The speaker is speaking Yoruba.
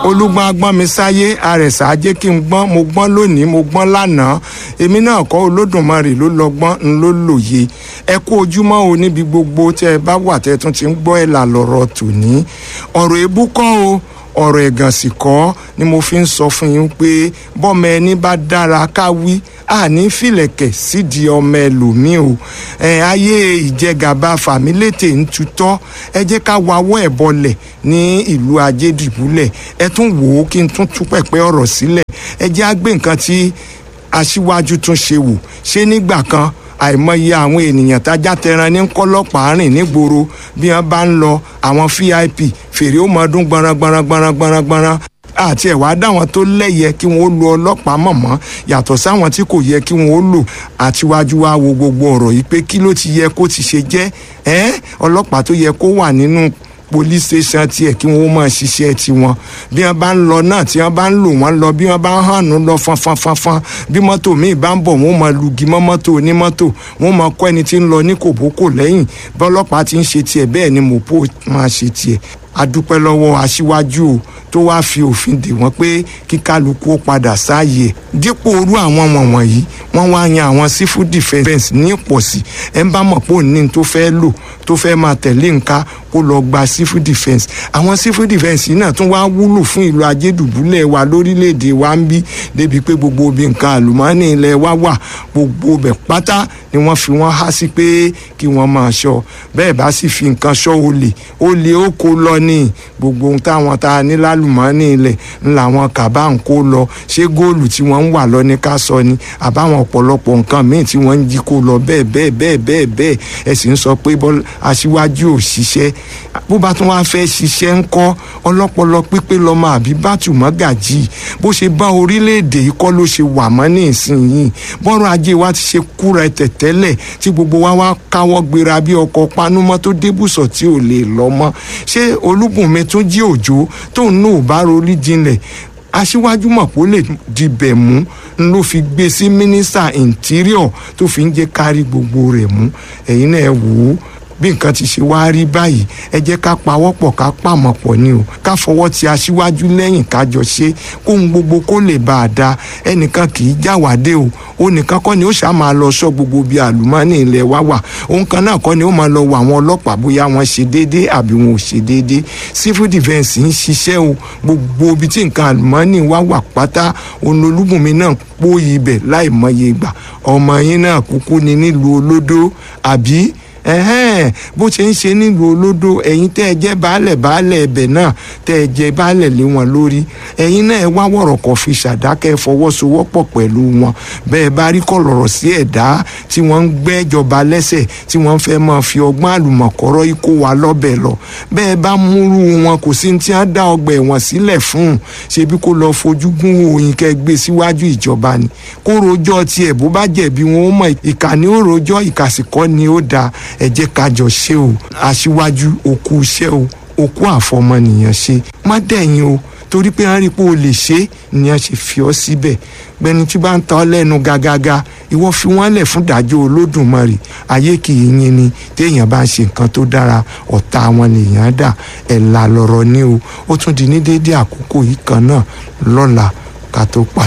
olúgbọ́n agbọ́n mi sáyé àrẹ̀sà ajé kí n gbọ́n mo gbọ́n lónìí mo gbọ́n lánàá èmi náà kọ́ olódùmarè ló lọ́gbọ́n ń ló lòye ẹ kú ojúmọ́ o níbi gbogbo tẹ́ ẹ bá wà tẹ́ ẹ tún ti ń gbọ́ ẹ̀ là lọ́rọ̀ tòní ọ̀rọ̀ èébú kọ́ o ọ̀rọ̀ ẹ̀gàn sì kọ́ ni mo fi ń sọ fún yín pé bọ́mọ ẹni bá dára ká wí àní fìlẹ̀kẹ̀ sídìí ọmọ ẹlòmíì o ẹ ayé ìjẹgàba fàmílétè ń tutọ́ ẹ jẹ́ ká wawọ́ ẹ̀ bọlẹ̀ ní ìlú ajédìbúlẹ̀ ẹ tún wò ó kí n tún tú pẹ̀pẹ́ ọ̀rọ̀ sílẹ̀ ẹ jẹ́ á gbé nǹkan tí aṣíwájú tún ṣe wò ṣé nígbà kan àìmọye àwọn ènìyàn tájá tẹran ní kọlọpàá rìn nígboro bí wọn bá ń lọ àwọn vip fèrè ó mọ ọdún gbọnran gbọnran gbọnran gbọnran gbọnran àti ẹ̀wá dáwọn tó lẹ́yẹ kí wọ́n ó lo ọlọ́pàá mọ̀mọ́ yàtọ̀ sáwọn tí kò yẹ kí wọ́n ó lò àtiwájú wa wo gbogbo ọ̀rọ̀ yìí pé kí ló ti yẹ kó ti ṣe jẹ́ ẹ́ ọlọ́pàá tó yẹ kó wà nínú police station tiẹ̀ kí wọ́n máa ṣiṣẹ́ tiwọn bí wọ́n bá ń lọ náà tí wọ́n bá ń lò wọ́n lọ bí wọ́n bá ń hànú lọ fanfanfanfan bí mọ́tò míì bá ń bọ̀ wọ́n máa lugi mọ́ mọ́tò onímọ́tò wọ́n máa kọ́ ẹni tí ń lọ ní kòbókò lẹ́yìn bí ọlọ́pàá ti ń ṣe tiẹ̀ bẹ́ẹ̀ ni mọ̀pó máa ṣe tiẹ̀ adúpẹ́ lọ́wọ́ aṣíwájú o tó wáá fi òfin dè wọ́n pé kí kálukú ó padà sáàyè dípò orú àwọn wọ̀nyí wọ́n wá yan àwọn civil defence ní ìpọ̀sí ẹ̀ ń bá mọ̀ pé òní tó fẹ́ lò tó fẹ́ máa tẹ̀lé nǹka kó lọ gba civil defence àwọn civil defence yìí náà tún wá wúlò fún ìlú ajédùbúlẹ̀ wa lórílẹ̀‐èdè wa ń bí débi pé gbogbo obì nǹkan àlùmọ́ọ́nì ilẹ̀ wa wà gbogbo bẹ̀ pátá ni wọ́n fi wọ́n há sí pé kí wọ́n máa ṣọ́ bẹ́ẹ̀ bá sì fi nǹkan ṣọ́ olè olè ó kó lọ ní gbogbo ohun táwọn tá a ní lálùmọ́ọ́nì ilẹ̀ ńlá wọn kàbá ń kó lọ ṣé góòlù tí wọ́n ń wà lọ ní ká sọ ni àbáwọn ọ̀pọ̀lọpọ̀ nǹkan míì tí wọ́n ń jí kó lọ bẹ́ẹ̀ bẹ́ẹ̀ bẹ́ẹ̀ bẹ́ẹ̀ bẹ́ẹ̀ ẹ sì ń sọ pé aṣíwájú ò ṣiṣẹ́ bó bá tún wá fẹ́ ṣiṣẹ́ ń kọ́ ọlọ́pọlọ pípé lọ́mọ àbí bátù mọ́gàjì bó ṣe bá orílẹ̀-èdè yìí kọ́ ló ṣe wà mọ́ ní ìsinyìí bọ́rọ̀ ajé wa ti ṣe kúra tẹ̀tẹ́lẹ̀ tí gbogbo wa wá káwọ́ gbéra bí ọkọ̀ panúmọ́ tó débùsọ̀ tí ò lè lọ mọ́ ṣé olúbùnmi tún jí òjò tóun náà bá rorí jinlẹ̀ aṣíwájú mọ̀ kó lè dibẹ̀ mú ló fi gbé sí mínísítà interior tó fi ń jẹ́ kárí gbogbo rẹ̀ mú ẹ̀yin náà wò ó bí nǹkan ti ṣe wá rí báyìí ẹ jẹ́ ká pawọ́pọ̀ ká pàmọ̀ pọ̀ ni o ká fọwọ́ ti aṣíwájú lẹ́yìn kájọ ṣe kóhun gbogbo kó lè bá a da ẹnìkan kì í jáwádé o ó nìkan kọ́ ni ó ṣáà máa lọ sọ gbogbo bíi àlùmọ́ọ́nì ilẹ̀ wa wà òun kan náà kọ́ ni ó máa lọ wọ àwọn ọlọ́pàá bóyá wọ́n ṣe déédéé àbí wọn ò ṣe déédéé civil defence ń ṣiṣẹ́ o gbogbo ibi tí nǹkan àlùmọ́ọ́nì wa wà pátá olólùbùnmi náà pòyì ibẹ̀ láì mọye ìgbà ọmọ yín náà kúkú ni nílùú olódó àbí ẹhẹ́n bó ṣe ń ṣe nílùú olódò ẹ̀yin tẹ́ ẹ jẹ́ baálẹ̀ baálẹ̀ ẹbẹ̀ náà tẹ́ ẹ jẹ́ baálẹ̀ lé wọn lórí ẹ̀yin náà ẹ wá wọ̀rọ̀ kọ̀ fi ṣàdákẹ́ fọwọ́sowọ́pọ̀ pẹ̀lú wọn bẹ́ẹ̀ bá rí kọ̀lọ̀rọ̀ sí ẹ̀dá tí wọ́n ń gbẹ́jọba lẹ́sẹ̀ tí wọ́n fẹ́ máa fi ọgbọ́n àlùmọ̀kọ́rọ́ ikó wa lọ́bẹ̀ lọ bẹ́ẹ̀ bá múrú wọn kò sí tí wọ́n dá ọgbà ẹ̀wọ̀n sílẹ̀ fún ṣebí kó lọ fojú gún òyìn kẹ́ gbé síwájú ìjọba ni kó rojọ́ tiẹ̀ bó bá jẹ̀bi wọn ó mọ̀ ìkànnì ó rojọ́ ìkàsìkọ́ ni ó dáa ẹ jẹ́ ká jọ ṣe o aṣíwájú òkú iṣẹ́ o òkú àfọmọnìyàn ṣe má dẹ̀yìn o torí pé wọ́n rí i pé o lè ṣe é ni wọ́n ṣe fi ọ́ síbẹ̀ gbẹni tí bá ń ta ọ́ lẹ́nu gágágá ìwọ fi wọ́n lẹ̀ fún ìdájọ́ olódùmarè ayé kì í yín ni téèyàn bá ń ṣe nǹkan tó dára ọ̀tá wọn lèèyàn dà ẹ̀là lọ̀rọ̀ ni o ó tún di ní déédéé àkókò yìí kan náà lọ́la ká tó pa.